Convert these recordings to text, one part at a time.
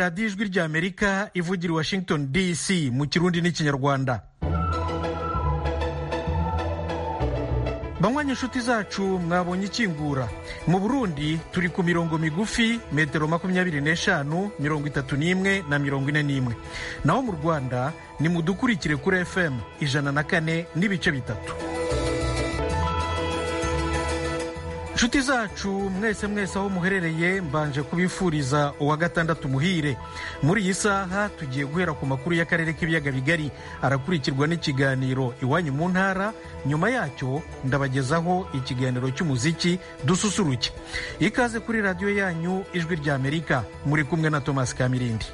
radiyo ijwi ry'amerika ivugira i washington dc mu kirundi n'ikinyarwanda banywanyi inshuti zacu mwabonye ikingura mu burundi turi ku mirongo migufi metero makumyabiri n'eshanu mirongo itatu n'imwe na mirongo ine n'imwe naho mu rwanda ni mudukurikire kuri fm ijana na kane n'ibice bitatu inshuti zacu mwese mwese aho muherereye mbanje kubifuriza uwa gatandatu muhire muri iyi saha tugiye guhera ku makuru y'akarere k'ibiyaga bigari arakurikirwa n'ikiganiro iwanyu mu ntara nyuma yacyo ndabagezaho ikiganiro cy'umuziki dususuruke ikaze kuri radiyo yanyu ijwi ry'amerika muri kumwe na thomas kamirindi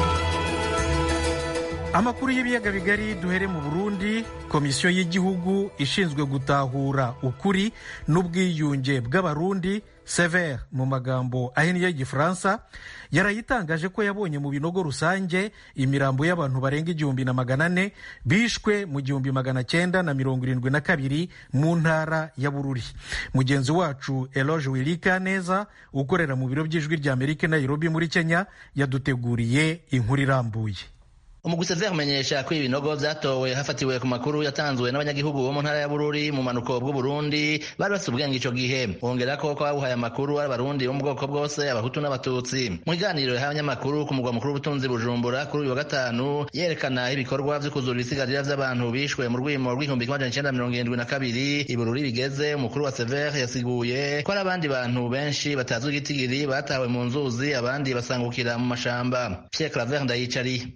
amakuru y'ibiyaga bigari duhere mu burundi komisiyo y'igihugu ishinzwe gutahura ukuri n'ubwiyunge bw'abarundi severe mu magambo ahinnye y'igifaransa yarayitangaje ko yabonye mu binogo rusange imirambo y'abantu barenga igihumbi na magana ane bishwe mu gihumbi magana cyenda na mirongo irindwi na kabiri mu ntara ya bururi mugenzi wacu eloge wirika neza ukorera mu biro by'ijwi ry'amerika nairobi muri kenya yaduteguriye inkuru irambuye umugwiseve umenyesha ko ibinogo vyatowe hafatiwe ku makuru yatanzwe n'abanyagihugu bo mu ntara ya Bururi mu manuko bw'Uburundi bari bafite ubwenge ico gihe bongera ko ko babuhaye amakuru ari abarundi bo mu bwoko bwose abahutu n'abatutsi mu kiganiro yahaye abanyamakuru ku mugwa mukuru w'ubutunzi Bujumbura kuri uyu wa gatanu yerekana ibikorwa vyo kuzura ibisigarira vy'abantu bishwe mu rwimo rw'ihumbi kimwe amajana icenda mirongo irindwi na kabiri i Bururi bigeze umukuru wa Severe yasiguye ko hari abandi bantu benshi batazwi igitigiri batawe mu nzuzi abandi basangukira mu mashamba Pierre Claver Ndayicari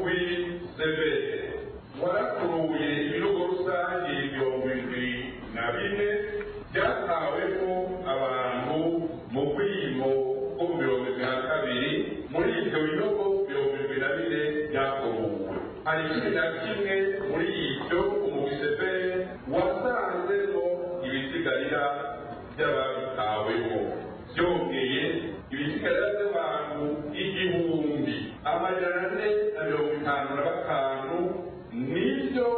warakuruye ibihugu rusange mirongo indwi na bine byataweho abantu mu bwimo bwo mu mirongo irindwi na kabiri muri ibyo bihugu mirongo irindwi na bine byakuruwe hari cumi na kimwe muri ibyo umugiseveri wasanzemo ibisigarira by'ababitaweho byongeye ibisigarira by'abantu igihumbi amajana ane na mirongo itanu na batanu nibyo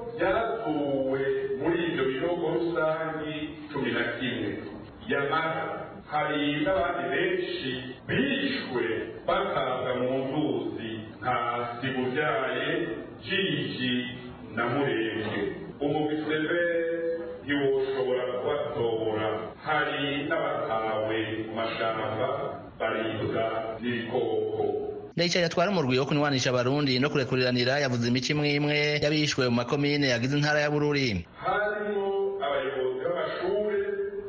byatuwe muri ibyo bihugu rusange cumi na kimwe yamara hari n'abandi benshi bishwe bakaza mu nzuzi nka sibubyaye jiji na murenge umubisebe ntiwoshobora kubatora hari n'abatawe mu mashamba baribwa n'ibikoko Ndayicari atwara umurwi wo kunywanisha abarundi no kurekuriranira yavuze imico imwe imwe y'abishwe mu makomine yagize intara ya Bururi harimo abayobozi b'amashuri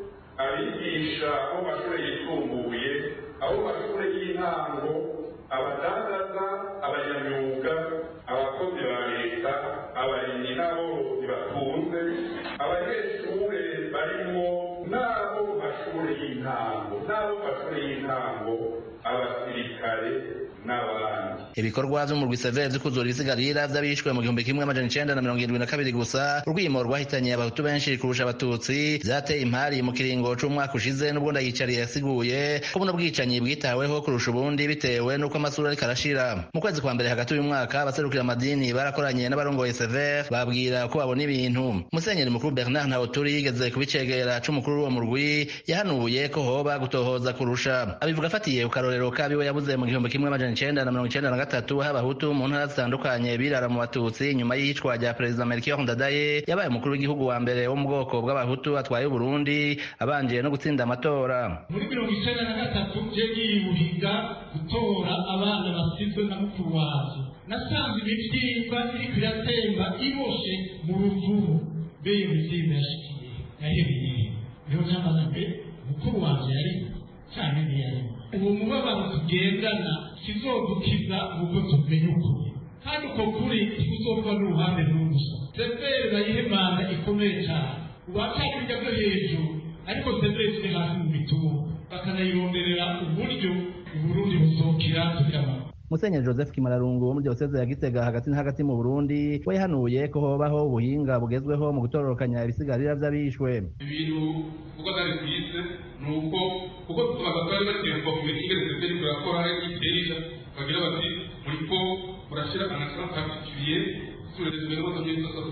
abigisha bo mu mashuri yisumbuye abo mu mashuri y'intango abadandaza abanyamyuga abakozi ba leta abarimyi n'aborozi batunze abanyeshuri barimo n'abo mu mashuri y'intango n'abo mu mashuri y'intango abasirikare n'abandi ibikorwa vy'umurwi severe vyo kuzura ibisigarira vy'abishwe mu gihumbi kimwe amajana icenda na mirongo irindwi na kabiri gusa urwimo rwahitanye abahutu benshi kurusha abatutsi vyateye impari mu kiringo c'umwaka ushize n'ubwo ndayicariye yasiguye ko buno bwicanyi bwitaweho kurusha ubundi bitewe n'uko amasura ariko arashira mu kwezi kwa mbere hagati y'uyu mwaka abaserukira amadini barakoranye n'abarongoye severe babwira ko babona ibintu musenyeri mukuru bernard ntawuturi yigeze kubicegera c'umukuru w'uwo murwi yahanuye ko hoba gutohoza kurusha abivuga afatiye ku karorero kabiwe yabuze mu gihumbi kimwe amajana icenda na mirongo icenda na gatatu h'abahutu mu ntara zitandukanye birara mu batutsi nyuma y'iyicwa rya perezida melchior ndadaye yabaye umukuru w'igihugu wa mbere wo mu bwoko bw'abahutu atwaye uburundi abanje no gutsinda amatora muri mirongo icenda na gatatu je yiyuhiga gutora abana basizwe na mukuru waje nasanze imivyimba iriko iratemba iboshe mu ruvubu mbe iyo mivyimba yashikiye yahebeye niho namaze mbe mukuru wanje yari canke ntiyari uwo mubabaro tugendana kizodukiza ubwo tumenye ukuri kandi uko kuri tikuzova n'uruhande n'ubusa severe bayihemana ikomeye cyane uwashaka ibijya byo hejuru ariko severe turi hasi mu bitugu bakanayironderera uburyo uburundi buzokira tukabana musenyeri joseph kimararungu wo muri diyoseze ya gitega hagati na hagati mu burundi we yahanuye ko hobaho ubuhinga bugezweho mu gutororokanya ibisigarira vy'abishwe ibintu kuko atari byize ni uko kuko tubaga twari baterwa ku miti igeze mbere kurakora iterija bagira bati muriko murashira anasana particulier sur les événements de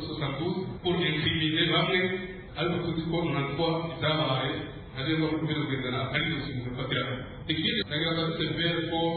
1972 pour incriminer bamwe ariko tuzi ko nanatwa ibyabaye nagenda no kubera kugendana atari byose mu gufatira ikindi nagira ngo severe ko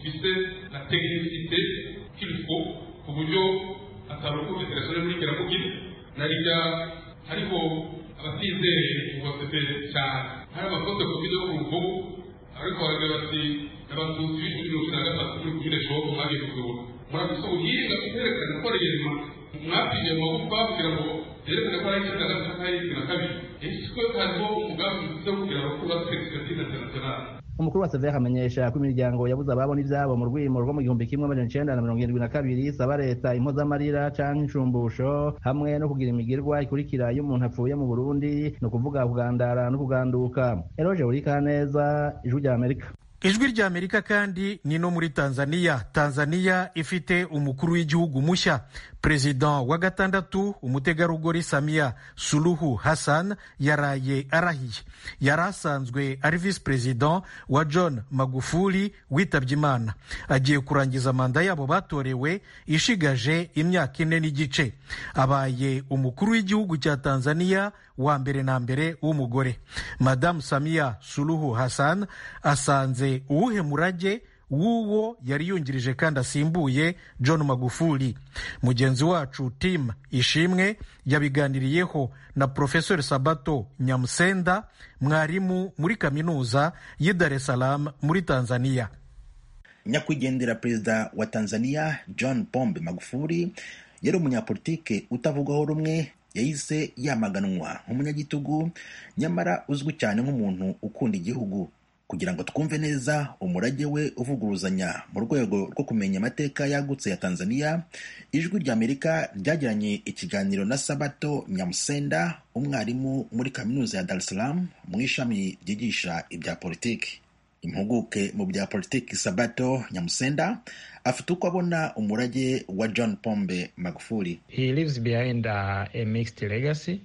ifise na tekinisite k'ibifo ku buryo atarukuze telefone muri kiramugira na rirya hariho abatizeye ubasebe cyane hari amafoto ku video ku ruvubu ariko baragira bati abatutsi b'ijwi mirongo itanu na gatatu muri kumine shopu mwagiye kuzibona murafise ubuhinga bwerekana ko reyema mwapimye mu magufa kugira ngo yerekane ko ari icyenda na gatatu ari na kabiri ese hariho umugambi mwiza wo kugira ngo kubatse expertise internationale umukuru wa severe amenyesha ko imiryango yabuze ababona ibyabo mu rwimo rwo mu gihumbi kimwe amajana icenda na mirongo irindwi na kabiri isaba leta impozamarira canke inshumbusho hamwe no kugira imigirwa ikurikira iyo umuntu apfuye mu burundi ni ukuvuga kugandara no kuganduka eroje urikaneza ijwi rya amerika ijwi rya amerika kandi ni no muri tanzania tanzania ifite umukuru w'igihugu mushya perezida wa gatandatu umutegarugori samia suluhu hassan yaraye arahiye yari asanzwe ari visi perezida wa john magufuli witabye imana agiye kurangiza manda yabo batorewe ishigaje imyaka ine n'igice abaye umukuru w'igihugu cya tanzania wa mbere na mbere w'umugore madamu samia suluhu hassan asanze uwuhe murage w'uwo yari yungirije kandi asimbuye john magufuli mugenzi wacu tim ishimwe yabiganiriyeho na profesor sabato nyamusenda mwarimu muri kaminuza y'i dar es salaam muri tanzania nyakwigendera perezida wa tanzania john pombe magufuli yari umunyapolitike utavugwaho rumwe yahise yamaganwa nk'umunyagitugu nyamara uzwi cyane nk'umuntu ukunda igihugu kugira ngo twumve neza umurage we uvuguruzanya mu rwego rwo kumenya amateka yagutse ya tanzania ijwi rya amerika ryagiranye ikiganiro na sabato nyamusenda umwarimu muri kaminuza ya dar es salaam mu ishami ryigisha ibya politiki impuguke mu bya politiki sabato nyamusenda afite uko abona umurage wa john pombe magufuli he leaves behind uh, a mixed legacy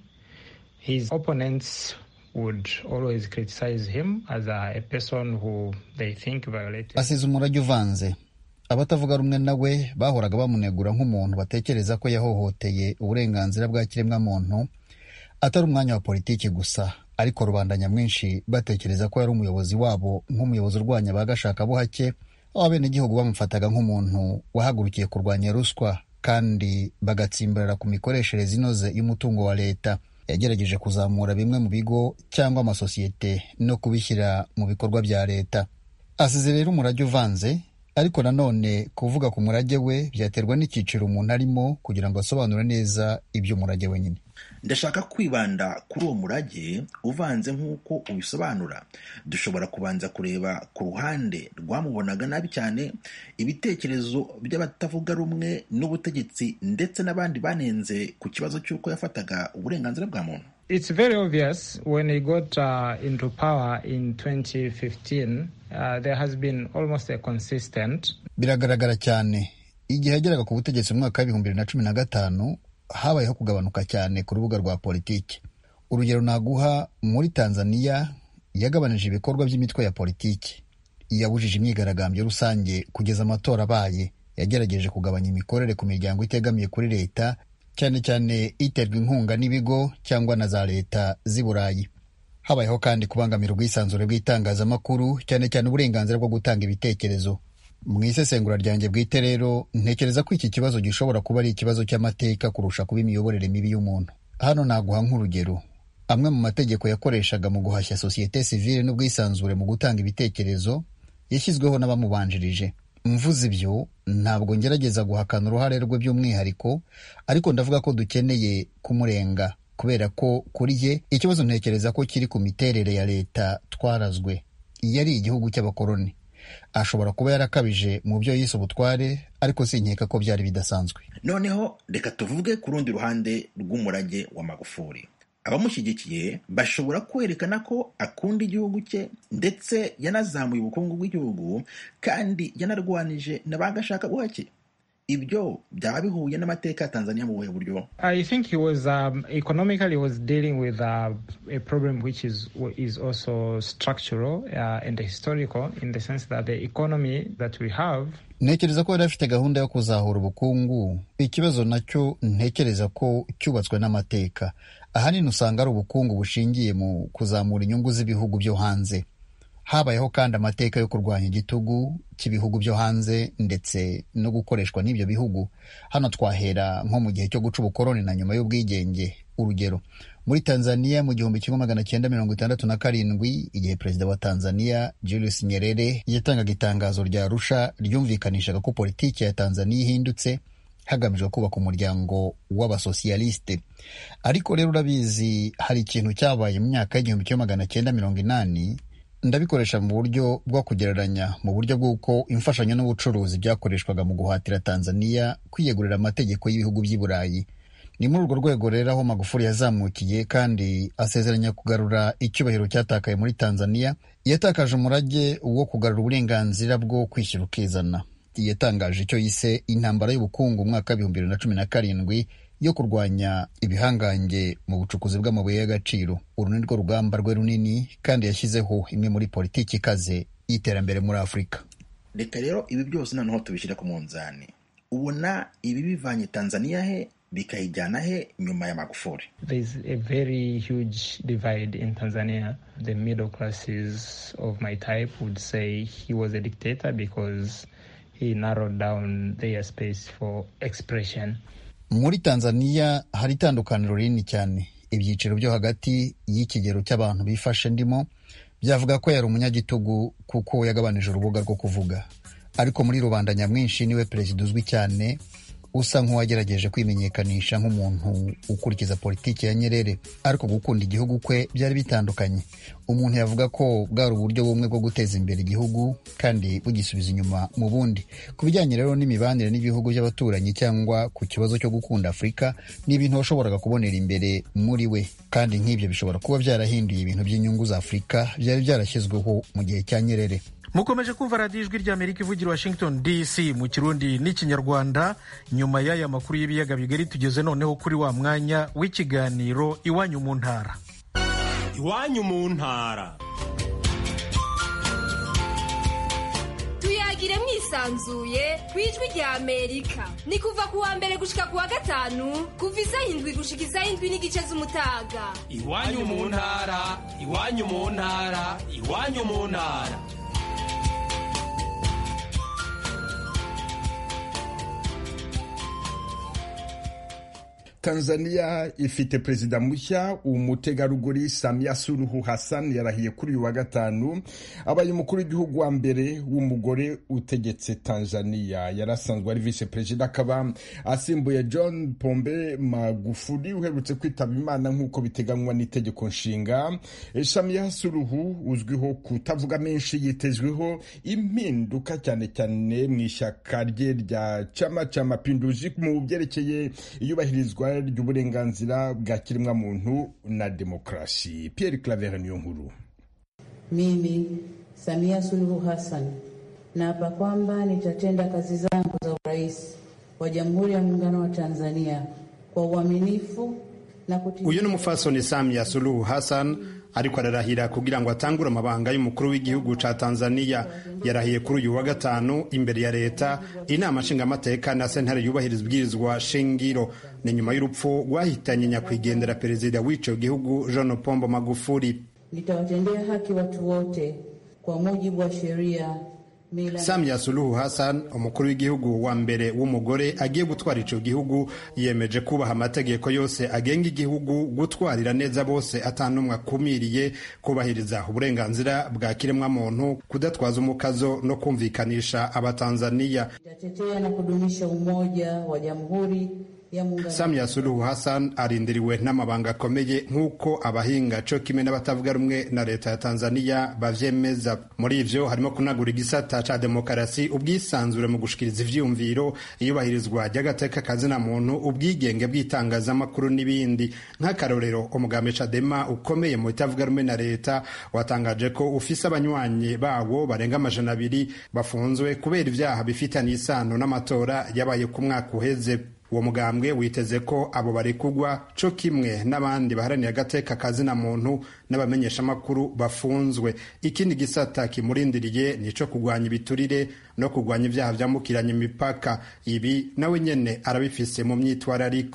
his opponents would always criticize him as a, a person who they think violated asize umurage uvanze abatavuga rumwe nawe bahoraga bamunegura nk'umuntu batekereza ko yahohoteye uburenganzira bwa kiremwamuntu atari umwanya wa politiki gusa ariko rubanda nyamwinshi batekereza ko yari umuyobozi wabo nk'umuyobozi urwanya ba gashakabuhake aho abenegihugu bamufataga nk'umuntu wahagurukiye kurwanya ruswa kandi bagatsimbarara ku mikoreshereze inoze y'umutungo wa leta yagerageje kuzamura bimwe mu bigo cyangwa amasosiyete no kubishyira mu bikorwa bya leta asize rero umurage uvanze ariko nanone kuvuga ku murage we byaterwa n'icyiciro umuntu arimo kugira ngo asobanure neza iby'umurage we nyine ndashaka kwibanda kuri uwo murage uvanze nk'uko ubisobanura dushobora kubanza kureba ku ruhande rwamubonaga nabi cyane ibitekerezo by'abatavuga rumwe n'ubutegetsi ndetse n'abandi banenze ku kibazo cy'uko yafataga uburenganzira bwa muntu It's very obvious when he got uh, into power in 2015, uh, there has been almost a consistent. biragaragara cyane igihe yageraga ku butegetsi mu mwaka w'ibihumbi bibiri na cumi na gatanu habayeho kugabanuka cyane ku rubuga rwa politiki urugero naguha muri tanzania yagabanije ibikorwa by'imitwe ya politiki yabujije imyigaragambyo rusange kugeza amatora abaye yagerageje kugabanya imikorere ku miryango itegamiye kuri leta cyane cyane iterwa inkunga n'ibigo cyangwa na za leta z'i burayi habayeho kandi kubangamira ubwisanzure bw'itangazamakuru cyane cyane uburenganzira bwo gutanga ibitekerezo mu isesengura ryanjye bwite rero ntekereza ko iki kibazo gishobora kuba ari ikibazo cy'amateka kurusha kuba imiyoborere mibi y'umuntu hano naguha nk'urugero amwe mu mategeko yakoreshaga mu guhashya sosiyete sivile n'ubwisanzure mu gutanga ibitekerezo yashyizweho n'abamubanjirije mvuze ibyo ntabwo ngerageza guhakana uruhare rwe by'umwihariko ariko ndavuga ko dukeneye kumurenga kubera ko kuri ye ikibazo ntekereza ko kiri ku miterere ya leta twarazwe iyo ari igihugu cy'abakoloni ashobora kuba yarakabije mu byo yise ubutware ariko sinkeka ko byari bidasanzwe noneho reka tuvuge ku rundi ruhande rw'umurage wa magufuli abamushyigikiye bashobora kwerekana ko akunda igihugu cye ndetse yanazamuye ubukungu bw'igihugu kandi yanarwanije na ba gashakabuhake ibyo byaba bihuye n'amateka ya tanzania mu buhe buryo I think he was um, economically he was dealing with uh, a problem which is is also structural uh, and historical in the sense that the economy that we have ntekereza ko yari afite gahunda yo kuzahura ubukungu ikibazo nacyo ntekereza ko cyubatswe n'amateka ahanini usanga ari ubukungu bushingiye mu kuzamura inyungu z'ibihugu byo hanze habayeho kandi amateka yo kurwanya igitugu cy'ibihugu byo hanze ndetse no gukoreshwa n'ibyo bihugu hano twahera nko mu gihe cyo guca ubukoroni na nyuma y'ubwigenge urugero muri tanzania mu gihumbi kimwe magana cyenda mirongo itandatu na karindwi igihe perezida wa tanzania julius nyerere yatangaga itangazo rya rusha ryumvikanishaga ko politiki ya tanzania ihindutse hagamijwe kubaka umuryango w'abasosiyalisite ariko rero urabizi hari ikintu cyabaye mu myaka y'igihumbi kimwe magana cyenda mirongo inani ndabikoresha mu buryo bwo kugereranya mu buryo bw'uko imfashanyo n'ubucuruzi byakoreshwaga mu guhatira tanzania kwiyegurira amategeko y'ibihugu by'i burayi ni muri urwo rwego rero aho magufuli yazamukiye kandi asezeranya kugarura icyubahiro cyatakaye muri tanzania yatakaje umurage wo kugarura uburenganzira bwo kwishyura ukizana yatangaje icyo yise intambara y'ubukungu umwaka w'ibihumbi bibiri na cumi na karindwi yo kurwanya ibihangange mu bucukuzi bw'amabuye y'agaciro uru ni rwo rugamba rwe runini kandi yashyizeho imwe muri politiki ikaze y'iterambere muri afurika reka rero ibi byose noneho tubishyire ku munzani ubona ibi bivanye tanzania he bikayijyana he nyuma ya magufuli There's a very huge divide in Tanzania. The middle classes of my type would say he was a dictator because he narrowed down their space for expression. muri tanzania hari itandukaniro rinini cyane ibyiciro byo hagati y'ikigero cy'abantu bifashe ndimo byavuga ko yari umunyagitugu kuko yagabanije urubuga rwo kuvuga ariko muri rubanda nyamwinshi niwe perezida uzwi cyane usa nk'uwagerageje kwimenyekanisha nk'umuntu ukurikiza politiki ya nyerere ariko gukunda igihugu kwe byari bitandukanye umuntu yavuga ko bwari uburyo bumwe bwo guteza imbere igihugu kandi bugisubiza inyuma mu bundi ku bijyanye rero n'imibanire n'ibihugu by'abaturanyi cyangwa ku kibazo cyo gukunda afurika ni ibintu washoboraga kubonera imbere muri we kandi nk'ibyo bishobora kuba byarahinduye ibintu by'inyungu za afurika byari byarashyizweho mu gihe cya nyerere mukomeje kumva radiyo ijwi ry'amerika ivugira washington dc mu kirundi n'ikinyarwanda nyuma y'aya makuru y'ibiyaga bigari tugeze noneho kuri wa mwanya w'ikiganiro iwanyu mu ntara iwanyu mu ntara tuyagire mwisanzuye ku ijwi rya amerika ni kuva ku wa mbere gushika ku wa gatanu kuva isaha indwi gushika isaha indwi n'igice z'umutaga iwanyu mu ntara iwanyu mu ntara iwanyu mu ntara tanzania ifite perezida mushya umutegarugori samia suruhu hassan yarahiye kuri uyu wa gatanu abaye umukuru w'igihugu wa mbere w'umugore utegetse tanzania yari asanzwe ari vice perezida akaba asimbuye john pombe magufuli uherutse kwitaba imana nk'uko biteganywa n'itegeko nshinga samia suruhu uzwiho kutavuga menshi yitezweho impinduka cyane cyane mu ishyaka rye rya chama cha mapinduzi mu byerekeye iyubahirizwa ry'uburenganzira bwa kiremwamuntu na demokarasi Pierre Claver niyo nkuru Mimi Samia Suluhu Hassan naapa kwamba nitatenda kazi zangu za urais wa Jamhuri ya Muungano wa Tanzania kwa uaminifu na kutii. uyu ni umufasoni Samia Suluhu Hassan ariko ararahira kugira ngo atangure amabanga y'umukuru w'igihugu ca Tanzania yarahiye kuri uyu wa gatanu imbere ya leta inama nshingamateka na sentare yubahiriza ibwirizwa shingiro ni nyuma y'urupfu rwahitanye nyakwigendera perezida w'ico gihugu John Pombo Magufuli Nitawatendea haki watu wote kwa mujibu wa sheria mila Samia Suluhu Hassan umukuru w'igihugu wa mbere w'umugore agiye gutwara ico gihugu yemeje kubaha amategeko yose agenga igihugu gutwarira neza bose atanumwe akumiriye kubahiriza uburenganzira bwa kiremwamuntu kudatwaza umukazo no kumvikanisha abatanzania itatetea na kudumisha umoja wa Jamhuri ya Muungano Samia Suluhu Hassan arindiriwe n'amabanga akomeye nk'uko abahinga co kimwe n'abatavuga rumwe na leta ya Tanzania bavyemeza muri ivyo harimo kunagura igisata ca demokarasi ubwisanzure mu gushikiriza ivyiyumviro iyubahirizwa ry'agateka kazina muntu ubwigenge bw'itangazamakuru n'ibindi nk'akarorero umugambi Chadema ukomeye mu bitavuga rumwe na leta watangaje ko ufise abanywanyi bawo barenga amajana abiri bafunzwe kubera ivyaha bifitanye isano n'amatora yabaye ku mwaka uheze uwo mugambwe witeze ko abo barekugwa co kimwe n'abandi baharaniye agateka kazina muntu n'abamenyeshamakuru bafunzwe ikindi gisata kimurindiriye nico kugwanya ibiturire no kugwanya ivyaha vyambukiranya imipaka ibi nawe nyene arabifise mu myitwarariko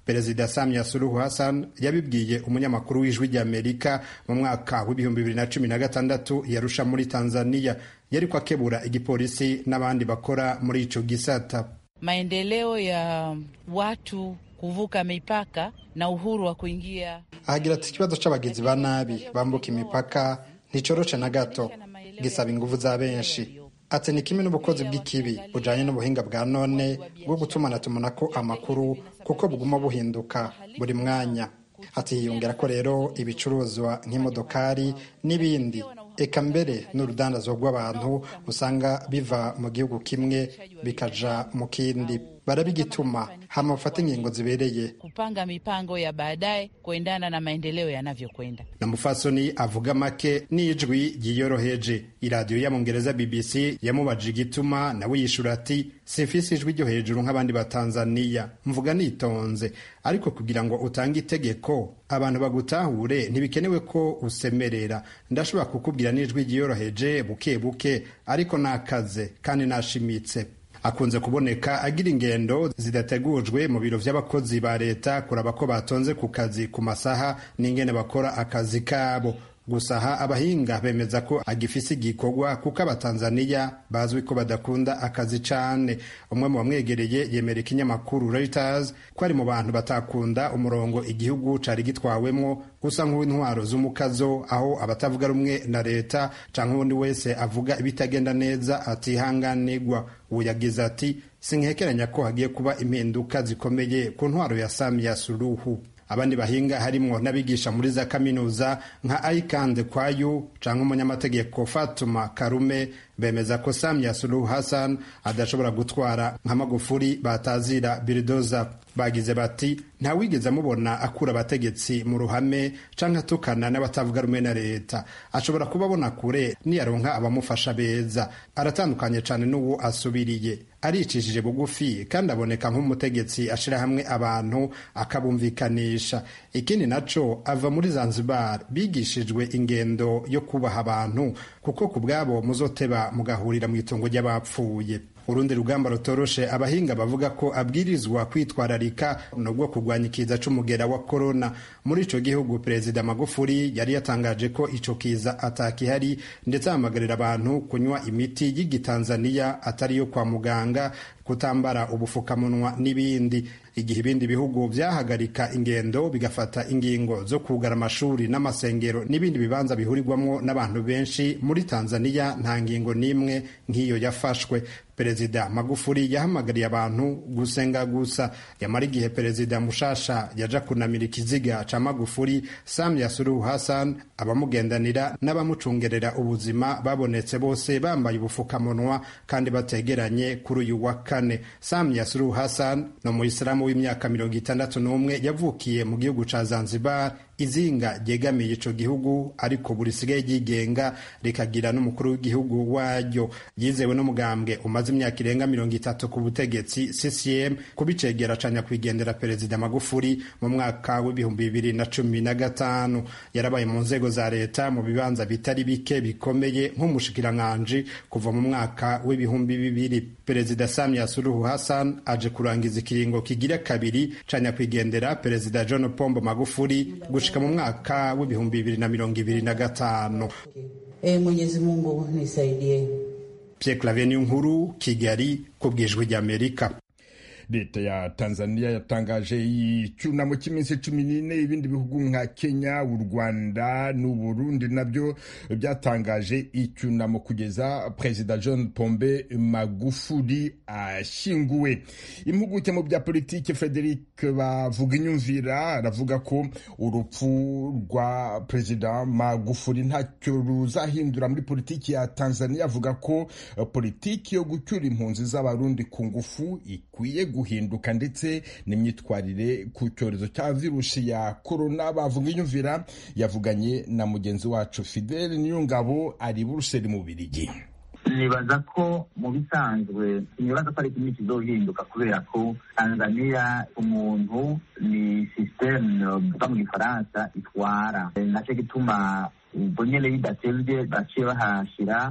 perezida samia suluhu hassan yabibwiye umunyamakuru w'ijwi ry'amerika mu mwaka w'ibihumbi bibiri na cumi na gatandatu yarusha muri tanzania yariko akebura igipolisi n'abandi bakora muri ico gisata maendeleo ya watu kuvuka mipaka na uhuru wa kuingia ahagira ati ikibazo c'abagizi ba nabi bambuka imipaka nticoroshe na gato gisaba inguvu za benshi ati ni kimwe n'ubukozi bw'ikibi bujanye n'ubuhinga bwa none bwo gutumanatumanako amakuru kuko buguma buhinduka buri mwanya ati hiyongera ko rero ibicuruzwa nk'imodokari n'ibindi eka mbere n'urudandazwa rw'abantu usanga biva mu gihugu kimwe bikaja mu kindi barabigituma hama bafata ingingo zibereye kupanga mipango ya baadaye kuendana na maendeleo yanavyokwenda na mufasoni avuga make n'ijwi ryiyoroheje iradiyo y'abongereza bbc yamubajije igituma nawe yishura ati simfise ijwi ryo hejuru nk'abandi batanzaniya mvuga nitonze ariko kugira ngo utange itegeko abantu bagutahure ntibikenewe ko usemerera ndashobora kukubwira n'ijwi ryiyoroheje buke buke ariko nakaze kandi nashimitse akunze kuboneka agira ingendo zidategujwe mu biro by'abakozi ba leta kuraba ko batonze ku kazi ku masaha n'ingene bakora akazi kabo gusa aha abahinga bemeza ko agifise igikorwa kuko abatanzaniya bazwi ko badakunda akazi cane umwe mu bamwegereye yemera ikinyamakuru Reuters ko ari mu bantu batakunda umurongo igihugu cari gitwawemwo gusa nk'uw'intwaro z'umukazo aho abatavuga rumwe na leta canke uwundi wese avuga ibitagenda neza atihanganirwa ubu yagize ati sinkekeranya ko hagiye kuba impinduka zikomeye ku ntwaro ya Samia Suluhu abandi bahinga harimwo n'abigisha muri za kaminuza nka Aikande Kwayu canke umunyamategeko Fatuma Karume bemeza ko Samia Suluhu Hassan adashobora gutwara nka Magufuli batazira Biridoza bagize bati ntawigeze amubona akura abategetsi mu ruhame canke atukana n'abatavuga rumwe na leta ashobora kuba abona kure niyaronka abamufasha beza aratandukanye cane n'uwo asubiriye aricishije bugufi kandi aboneka nk'umutegetsi ashira hamwe abantu akabumvikanisha ikindi naco ava muri Zanzibar bigishijwe ingendo yo kubaha abantu kuko ku bwabo muzoteba mugahurira mu itongo ry'abapfuye urundi rugamba rutoroshe abahinga bavuga ko abwirizwa kwitwararika nubwo kurwanya ikiza c'umugera wa korona muri ico gihugu perezida magufuli yari yatangaje ko ico kiza atakihari ndetse ahamagarira abantu kunywa imiti y'igitanzaniya atari yo kwa muganga kutambara ubufukamunwa n'ibindi igihe ibindi bihugu vyahagarika ingendo bigafata ingingo zo kugara amashuri n'amasengero n'ibindi bibanza bihurirwamwo n'abantu benshi muri tanzaniya nta ngingo n'imwe nk'iyo yafashwe perezida magufuli yahamagariye abantu gusenga gusa yamara igihe perezida mushasha yaja kunamira ikiziga ca magufuli samia suluhu hassan abamugendanira n'abamucungerera ubuzima babonetse bose bambaye ubufukamunwa kandi bategeranye kuri uyu wa kane samia suluhu hassan ni umuyisilamu w'imyaka mirongo itandatu n'umwe yavukiye mu gihugu ca zanzibar izinga ryegamiye ico gihugu ariko buri sigaye ryigenga rikagira n'umukuru w'igihugu waryo yizewe n'umugambwe umaze imyaka irenga mirongo itatu ku butegetsi CCM kubicegera ca nyakwigendera perezida Magufuli mu mwaka w'ibihumbi bibiri na cumi na gatanu yarabaye mu nzego za leta mu bibanza bitari bike bikomeye nk'umushikiranganji kuva mu mwaka w'ibihumbi bibiri perezida Samia Suluhu Hassan aje kurangiza ikiringo kigira kabiri ca nyakwigendera perezida John Pombo Magufuli gushika mu mwaka w'ibihumbi bibiri na mirongo ibiri na gatanu E Mwenyezi Mungu nisaidie. Pierre Claver Nkuru Kigali ku bwijwi ry'Amerika leta ya tanzania yatangaje icyunamo cy'iminsi cumi n'ine ibindi bihugu nka kenya u rwanda n'uburundi nabyo byatangaje icyunamo kugeza perezida john pombe magufuli ashyinguwe impuguke mu bya politiki frederic bavuga inyumvira aravuga ko urupfu rwa perezida magufuli ntacyo ruzahindura muri politiki ya tanzania avuga ko politiki yo gucyura impunzi z'abarundi ku ngufu ikwiye guhinduka ndetse n'imyitwarire ku cyorezo cya virusi ya korona bavuga inyumvira yavuganye na mugenzi wacu fidele niyongabo ari buruseli mu birigi nibaza ko mu bisanzwe nibaza ko ari kimwe kizohinduka kubera ko tanzania umuntu ni sisiteme uvuga mu gifaransa itwara nacyo gituma ubwo nyene bidatevye baciye bahashira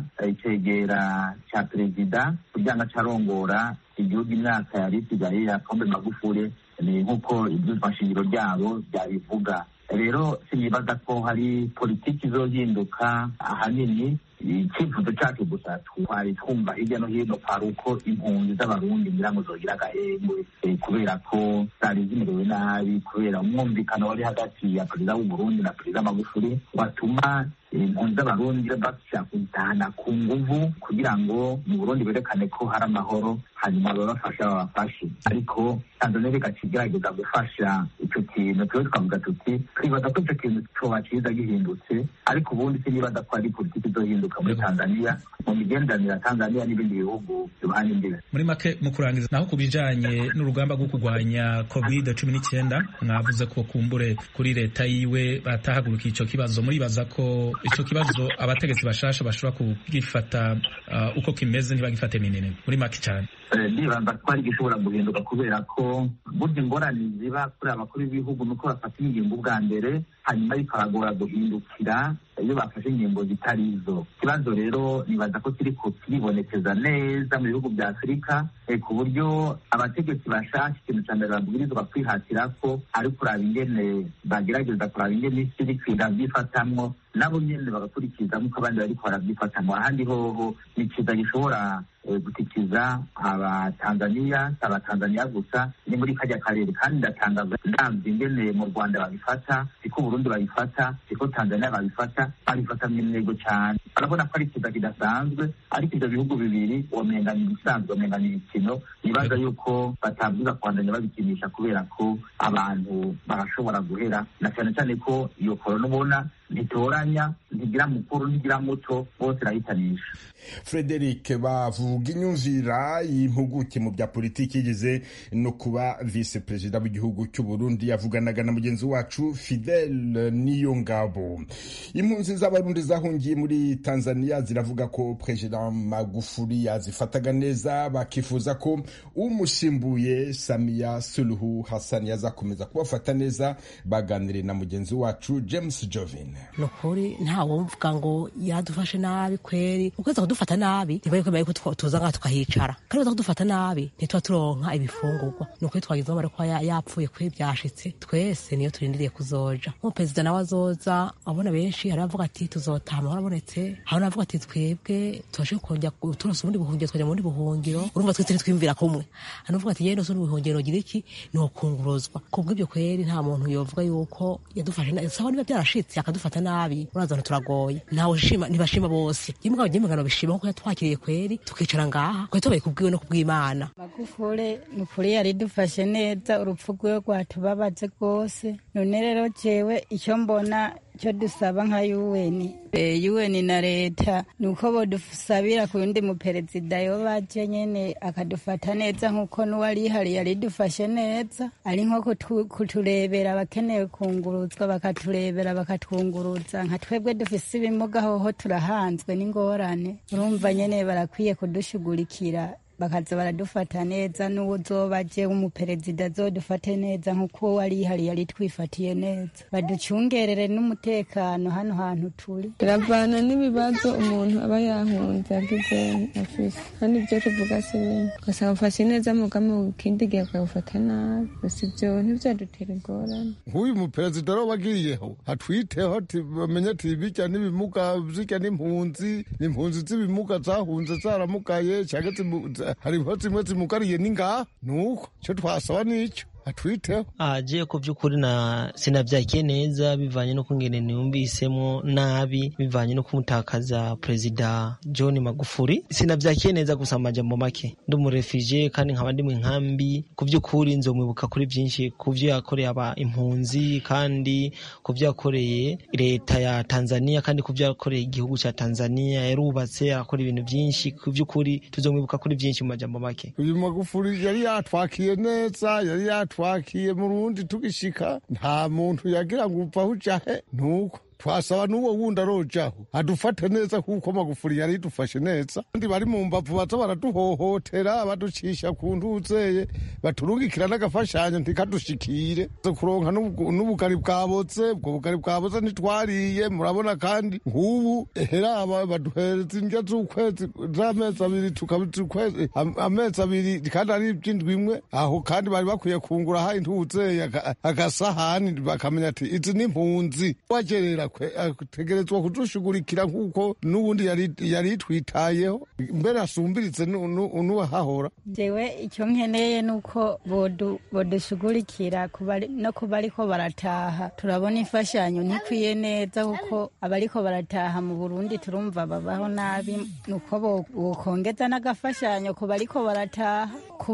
icegera ca perezida kugira ngo acarongora igihugu imyaka yari isigaye ya pombe magufure ni nk'uko ibyumva nshingiro ryabo byabivuga rero sinibaza ko hari politiki izohinduka ahanini icyifuzo cyacu gusa twari twumva hirya no hino kwari uko impunzi z'abarundi ngira ngo zogira agahengwe kubera ko zari zimerewe nabi kubera umwumvikano wari hagati ya perezida w'uburundi na perezida magufuri watuma impunzi z'abarundi bashaka kuzitahana ku nguvu kugira ngo mu burundi berekane ko hari amahoro hanyuma babafasha babafashe ariko tanzania bigaca igerageza gufasha icyo kintu tuba twavuga tuti twibaza ko icyo kintu coba ciza gihindutse ariko ubundi sinibaza ko ari politiki izohinduka muri tanzania mu migenderanire ya tanzania n'ibindi bihugu bihana imbibe muri make mu kurangiza naho ku bijanye n'urugamba rwo kurwanya covid cumi n'icyenda mwavuze ko kumbure kuri leta yiwe batahagurukiye ico kibazo muribaza ko ico kibazo abategetsi bashasha bashobora kugifata uh, uko kimeze ntibagifate minini muri make cyane ndibaza ko ari gishobora guhinduka kubera ko burya ingorane ziba kuri abakuru b'ibihugu nuko bafata ingingo bwa mbere hanyuma bikabagora guhindukira iyo bafashe ingingo zitari izo ikibazo rero nibaza ko kiri kiribonekeza neza mu bihugu bya afurika ku buryo abategetsi bashaka ikintu cya mbere babwirizwa kwihatira ko ari kuraba ingene bagerageza kuraba ingene isi iri kwiga byifatamwo nabo nyene bagakurikiza nk'uko abandi bariko barabyifatamwo ahandi hoho ni ikiza gishobora gutikiza abatanzaniya si abatanzaniya gusa ni muri kajya karere kandi ndatangaza ndamvye ingene mu rwanda babifata siko burundi babifata siko tanzaniya babifata babifata mw'intego cyane barabona ko ari ikiza kidasanzwe ariko ivyo bihugu bibiri womenga ni ibisanzwe womenga ni imikino nibaza yuko batabwiza kubandanya babikinisha kubera ko abantu barashobora guhera na cyane cyane ko iyo korona ubona ntitoranya ntigira mukuru ntigira muto bose irahitanisha frederic bavuga inyumvira y'impuguke mu bya politiki yigeze no kuba visi perezida w'igihugu cy'u Burundi yavuganaga na mugenzi wacu fidel niyo ngabo impunzi z'abarundi zahungiye muri tanzania ziravuga ko perezida magufuri yazifataga neza bakifuza ko umusimbuye samiya suluhu hassan yazakomeza kubafata neza baganiriye na mugenzi wacu james jovin ni ukuri ntawumvuga ngo yadufashe nabi kweri ukwezi kudufata nabi ntibari kwemera yuko tuza ngaha tukahicara kandi baza kudufata nabi ntituba turonka ibifungurwa ni ukuri twagizeho bari kuba yapfuye kuri byashitse twese niyo turindiriye kuzoja nk'umuperezida nawe azoza abona benshi hari abavuga ati tuzotaha amahoro abonetse hari n'abavuga ati twebwe tubashe kongera turonse ubundi buhungiro twajya mu bundi buhungiro urumva twese ntitwiyumvira kumwe hari n'uvuga ati yewe n'ubundi buhungiro gira iki ni ukunguruzwa kubw'ibyo kweri nta muntu yovuga yuko yadufashe nabi sawa niba byarashitse akadufata nabi uraza turagoye ntawe shima ntibashima bose rimwe abanyamagana bishima kuko yatwakiriye kweri tukicara ngaha twari tubaye kubwiwe no kubw'imana magufure ni ukuri yari dufashe neza urupfu rwiwe rwatubabaze rwose none rero jewe icyo mbona icyo dusaba nka yuweni yuweni na leta ni uko bodusabira ku yundi muperezida yo baje nyene akadufata neza nk'uko n'uwari ihari yari dufashe neza ari nko kuturebera abakeneye kunguruzwa bakaturebera bakatwunguruza nka twebwe dufise ibimuga hoho turahanzwe n'ingorane urumva nyene barakwiye kudushugurikira bakaza baradufata neza n'uwo uzoba aje w'umuperezida azodufate neza nk'uko wari ihari yari twifatiye neza baducungerere n'umutekano hano hantu turi biravana n'ibibazo umuntu aba yahunze agize afise kandi ibyo tuvuga si bimwe ugasanga ufashe neza mugamo ikindi gihe ukabufata nabi gusa ibyo ntibyadutera ingorane nk'uyu muperezida rero wagiyeho atwiteho bamenye ati bijya n'ibimuga zijya n'impunzi n'impunzi z'ibimuga zahunze zaramugaye cyangwa hariho zimwe zimugariye n'ingaha nuko icyo twasaba nicyo atwiteho agiye ku by'ukuri na sinabyakiye neza bivanye no kungene niyumvisemo nabi bivanye no kumutakaza perezida john magufuri sinabyakiye neza gusa amajambo make ndi umurefije kandi nkaba ndi mu nkambi ku by'ukuri nzomwibuka kuri byinshi ku byo yakoreye aba impunzi kandi ku byo yakoreye leta ya tanzania kandi ku byo yakoreye igihugu cya tanzania yarubatse akora ibintu byinshi ku by'ukuri tuzomwibuka kuri byinshi mu majambo make uyu magufuri yari yatwakiye neza yari yatwakiye twakiye mu rundi tugishika nta muntu yagira ngo upfa ujahe nuko twasaba n'uwo wundi arojaho adufate neza kuko magufuri yari idufashe neza kandi bari mu mbavu baza baraduhohotera baducisha ku ntuzeye baturungikira n'agafashanyo ntikadushikire kuronka n'ubugari bwabotse ubwo bugari bwabotse ntitwariye murabona kandi nk'ubu heraba baduhereza indya z'ukwezi z'amezi abiri tukabizi amezi abiri kandi ari iby'indwi imwe aho kandi bari bakwiye kungura ha intuzeye agasahani bakamenya ati izi ni impunzi wagerera ategerezwa kudushugurikira nk'uko n'ubundi yari yitwitayeho mbere asumbiritse n'uwahahora jewe icyo nkeneye ni uko bodushugurikira no kuba ariko barataha turabona imfashanyo ntikwiye neza kuko abariko barataha mu burundi turumva babaho nabi nuko bokongeza n'agafashanyo ku bariko barataha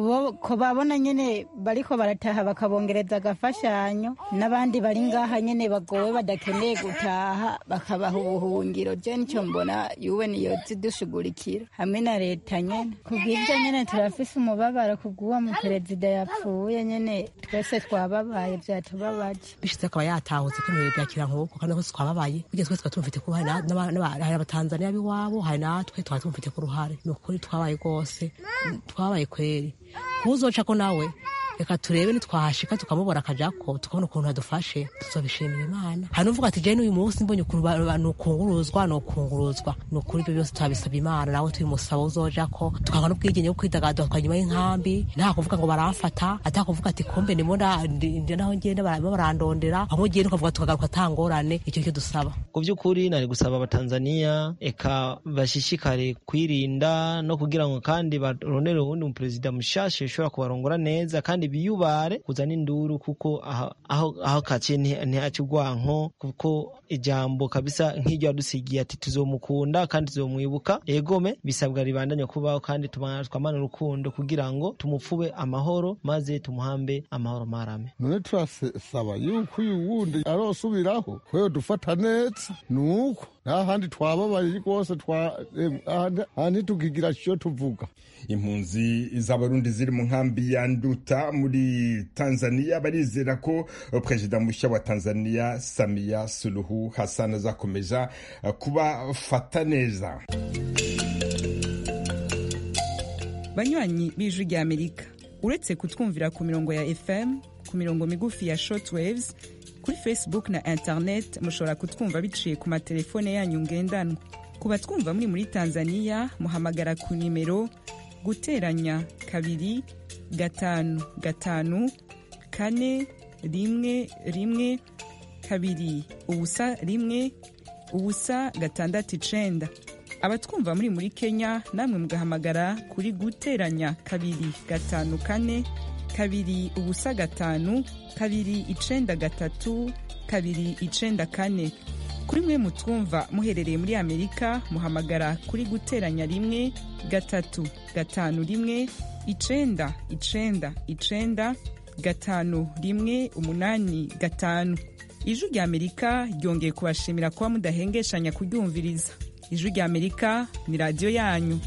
ko babona nyene bariko barataha bakabongereza agafashanyo n'abandi bari ngaha nyene bagowe badakeneye gutaha bakabaha ubuhungiro je nico mbona yuwe niyo zidushugurikira hamwe na leta nyene kubw'ivyo nyene turafise umubabaro kubw'uwo muperezida yapfuye nyene twese twababaye vyatubabaje bishize akaba yatahutse ko ibintu byakira nk'uko kandi twese twababaye burya twese twaba tumufite ko hari abatanzaniya b'iwabo hari natwe twaba tumufite ku ruhare ni ukuri twabaye rwose twabaye kweri kuzoca ko nawe reka turebe nitwahashika tukamubona akajako tukabona ukuntu adufashe tuzobishimira imana hari n'uvuga ati jewe n'uyu munsi mbonye ukuntu nukunguruzwa nukunguruzwa ni ukuri ibyo byose turabisaba imana nawe tubimusaba uzojako tukabona n'ubwigenge bwo kwidagadura twanyuma y'inkambi nta kuvuga ngo baramfata ata kuvuga ati kumbe ndimo naho ngenda barimo barandondera aho ugiye nukavuga tukagaruka atangorane icyo cyo dusaba ku by'ukuri nari gusaba abatanzaniya eka bashishikare kwirinda no kugira ngo kandi barondere uwundi muperezida mushasha ushobora kubarongora neza kandi biyubare kuzana induru kuko aho aho kaciye ntihaca urwanko kuko ijambo kabisa nk'iryo yadusigiye ati tuzomukunda kandi tuzomwibuka egome bisabwa ribandanya kubaho kandi twamane urukundo kugira ngo tumupfube amahoro maze tumuhambe amahoro marame none turasaba yuko uyu wundi arosubiraho kweyo dufata neza nuko nta handi twababaye rwose ahandi tukigira icyo tuvuga impunzi z'abarundi ziri mu nkambi ya nduta muri tanzania barizera ko perezida mushya wa tanzania samiya suluhu hassan azakomeza kubafata neza banywanyi b'ijwi rya amerika uretse kutwumvira ku mirongo ya fm ku mirongo migufi ya shortwaves kuri facebook na internet mushobora kutwumva biciye ku matelefone yanyu ngendanwa ku batwumva muri muri tanzania muhamagara ku nimero guteranya kabiri gatanu gatanu kane rimwe rimwe kabiri ubusa rimwe ubusa gatandatu icenda abatwumva muri muri kenya namwe mugahamagara kuri guteranya kabiri gatanu kane kabiri ubusa gatanu kabiri icenda gatatu kabiri icenda kane kuri mwe mutwumva muherereye muri amerika muhamagara kuri guteranya rimwe gatatu gatanu rimwe icenda icenda icenda gatanu rimwe umunani gatanu ijwi rya amerika ryongeye kubashimira kuba mudahengeshanya kuryumviriza ijwi rya amerika ni radiyo yanyu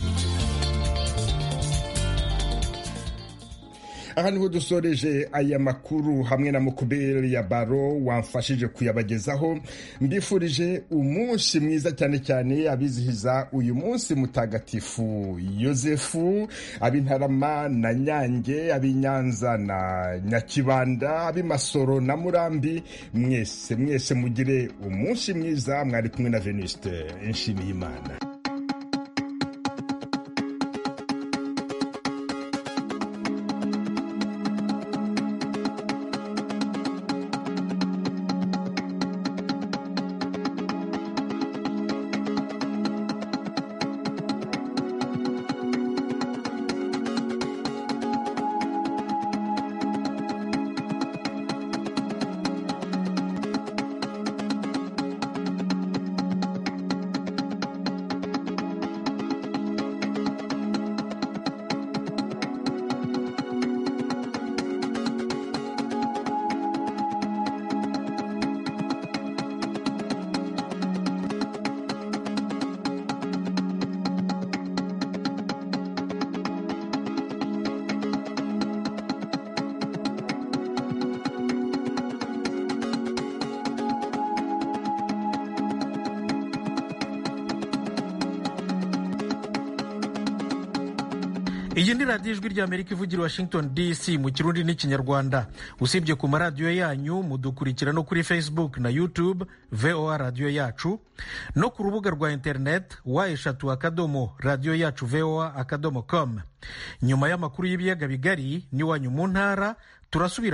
aha niho dusoreje aya makuru hamwe na mukuberi ya baro wamfashije kuyabagezaho mbifurije umunsi mwiza cyane cyane abizihiza uyu munsi mutagatifu yosefu ab'intarama na nyange ab'inyanza na nyakibanda ab'imasoro na murambi mwese mwese mugire umunsi mwiza mwari kumwe na venuste nshimiyimana iyi ni radiyo ijwi ry'amerika ivugira i washington dc mu kirundi n'ikinyarwanda usibye ku maradiyo yanyu mudukurikira no kuri facebook na youtube voa radiyo yacu no ku rubuga rwa interineti wa eshatu akadomo radiyo yacu voa akadomo com nyuma y'amakuru y'ibiyaga bigari n'iwanyu mu ntara turasubira